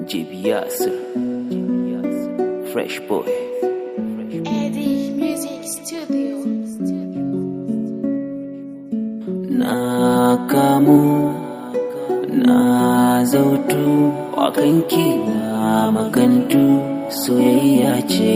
JB Yasir, Fresh Boy. Eddie Music Studio. Na kamu, na zautu, wakanki na makantu, soyayya ce.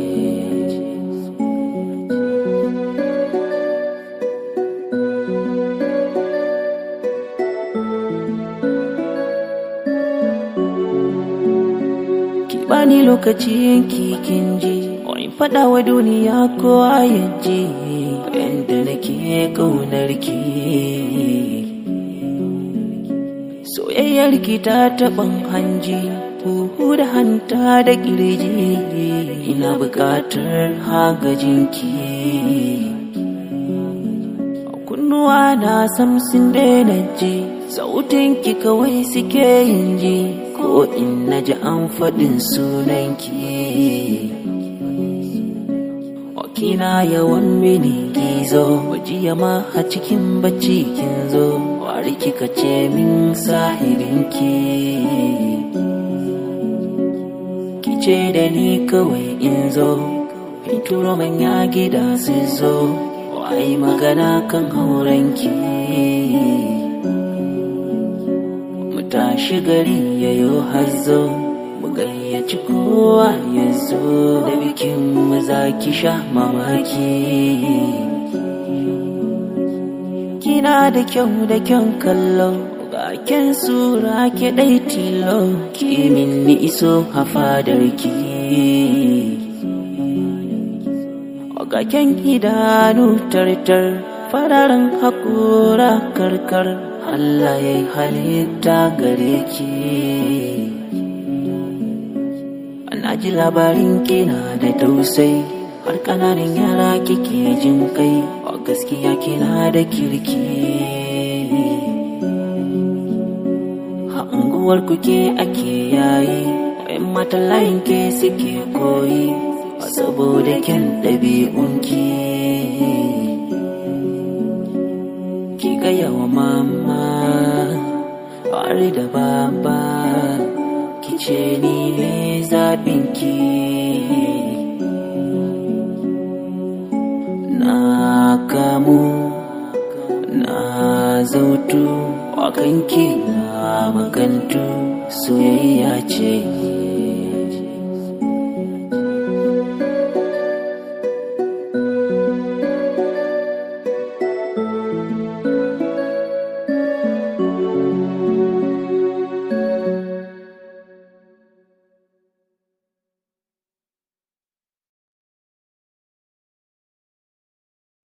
Ki bani lokaci yanki kin ji, wani faɗa wa duniya ko yaji, yadda nake ƙaunar ki. Soyayyar ki ta taɓan hanji, huhu da hanta da ƙirji, ina buƙatar hagajin ki. Kunnuwa na samsin daina ji, sautin ki kawai suke yin ji, ko in na ji an faɗin sunanki. Kina yawan mini gizo, wajiya ma a cikin bacci kin zo, wari kika ce min sahibinki. Ki ce da ni kawai in zo, in turo manya gida su zo, wai magana kan haurenki. Mu tashi gari yayo hazo, mu gayyaci kowa ya zo da bikin mu za ki sha mamaki. Kina da kyau da kyan kallo, ga kyan sura ke ɗai tilo, ki min ni iso a fadarki. Ga kyan idanu tartar, fararen haƙora karkar, Allah ya yi halitta gare ki. Na ji labarin kina da tausai, har ƙananan yara kike jin kai, a gaskiya kina da kirki. A unguwar kuke ake yayi, wayan matan layin ke suke koyi, saboda kyan ɗabi'unki. Ki gaya wa mama, har da baba. ce ni ne zaɓinki na kamu na zautu wakanki na makantu soyayya ce